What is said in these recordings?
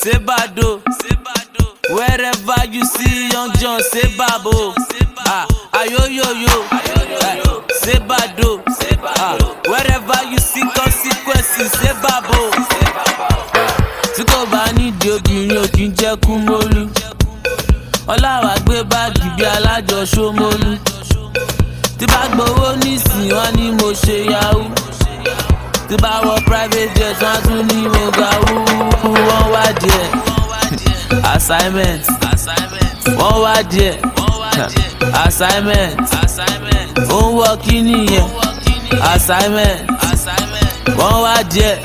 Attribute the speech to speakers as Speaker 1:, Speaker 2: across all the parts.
Speaker 1: say bado. Wherever you see young John, say babo. Ah, ayoyoyo, eh, say bado. Ah, wherever you see consequences, say babo. Tí kò bá nídìí obìnrin ò kí ń jẹ́ kú mólú. Ọláwà gbé báàgì bí alájọ Ṣómólú. Tí bá gbowó nísìnyí wọ́n ní mo ṣe yahoo. Tí bá wọ private jet wọ́n á tún ní mo ga wúwú. Wọ́n wá díẹ̀ assignment wọ́n wá díẹ̀ assignment ó ń wọ kí nìyẹn assignment wọ́n wá díẹ̀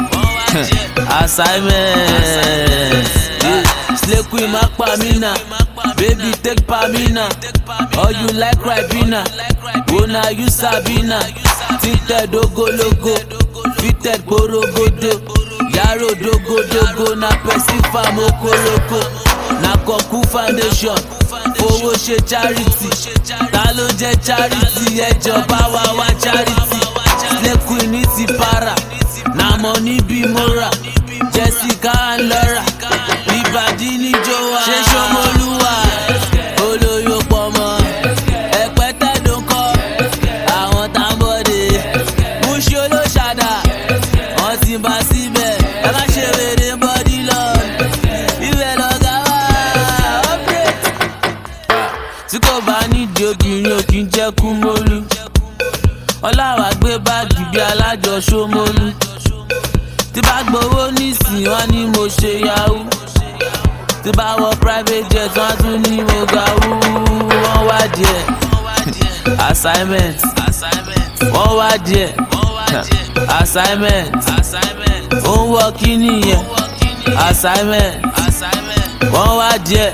Speaker 1: assignment Yeah. slay queen má pa mí nà baby take pa mí nà or you like ribena wo na you sabi na tinted ogologo fitted gborogodo yàrá dogodogo na person farm okoroko na kọ̀kú foundation fowó ṣe charity ta ló jẹ́ charity ẹjọba wa wá charity slay queen ní ti para na money bí mora jessica and laura ìbàdí ní jowa ṣé ṣọmọlúwa olóyò pọmọ ẹpẹtẹ ló ń kọ àwọn tábọdé múṣí olóṣàdá wọn ti bá síbẹ̀ ẹ má ṣe wèrè bọ́dí lọ ibẹ̀ lọ́gá wá upgrade. tí kò bá nídìí obìnrin ò kí ń jẹ́ kú mólú ọláwà gbé báàgì bí alájọ Ṣómólú tí bá gbowó nísìnyí wọ́n ní mo ṣe yahoo tí bá wọ private jet wọ́n á tún ní mo ga wúwú wọ́n wá díẹ̀ assignment wọ́n wá díẹ̀ assignment ó ń wọ kí nìyẹn assignment wọ́n wá díẹ̀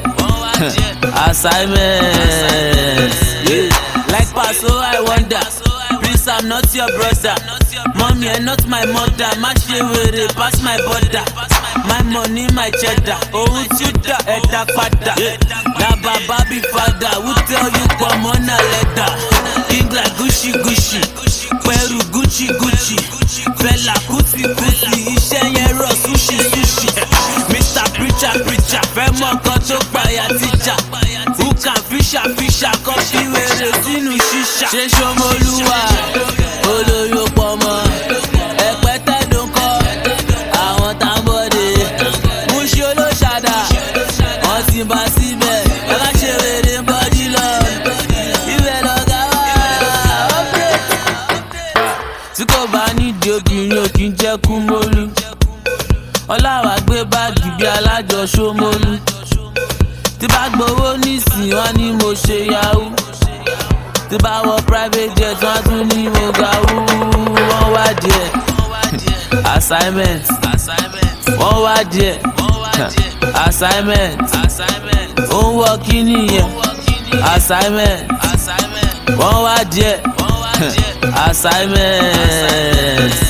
Speaker 1: assignment. Yeah. like paso i wonder please i'm not your brother mommy and not my mother má ṣe wèrè pass my border my money my cheddar ohun tí ó dà ẹ̀dá padà na baba be father who tell you pọ̀mọ́ na lẹ́dà king like gucci gucci pẹ̀rù gucci gucci fẹlà kùtì kùtì iṣẹ́ yẹn rọ̀ sushi sushi mr preacher preacher fẹ́ mọ̀ nǹkan tó pààyà tíjà who can fisher fisher kọ́ fi wèrè sínú ṣíṣà. ṣé ṣọmọlúwa olóyò pọmọ ẹpẹtẹ ló ń kọ àwọn tábọdé múṣí olóṣàdá wọn ti bá síbẹ̀ ẹ má ṣe wèrè bọ́dí lọ ibẹ̀ lọ́gá wá upgrade. tí kò bá nídìí obìnrin ò kí ń jẹ́ kú mólú ọláwà gbé báàgì bí alájọ Ṣómólú tí bá gbowó nísìnyí wọ́n ní mo ṣe yahoo tí bá wọ private jet wọ́n á tún ní mo ga wúwú wọ́n wá díẹ̀ assignment wọ́n wá díẹ̀ assignment ó ń wọ kí nìyẹn assignment wọ́n wá díẹ̀ assignment.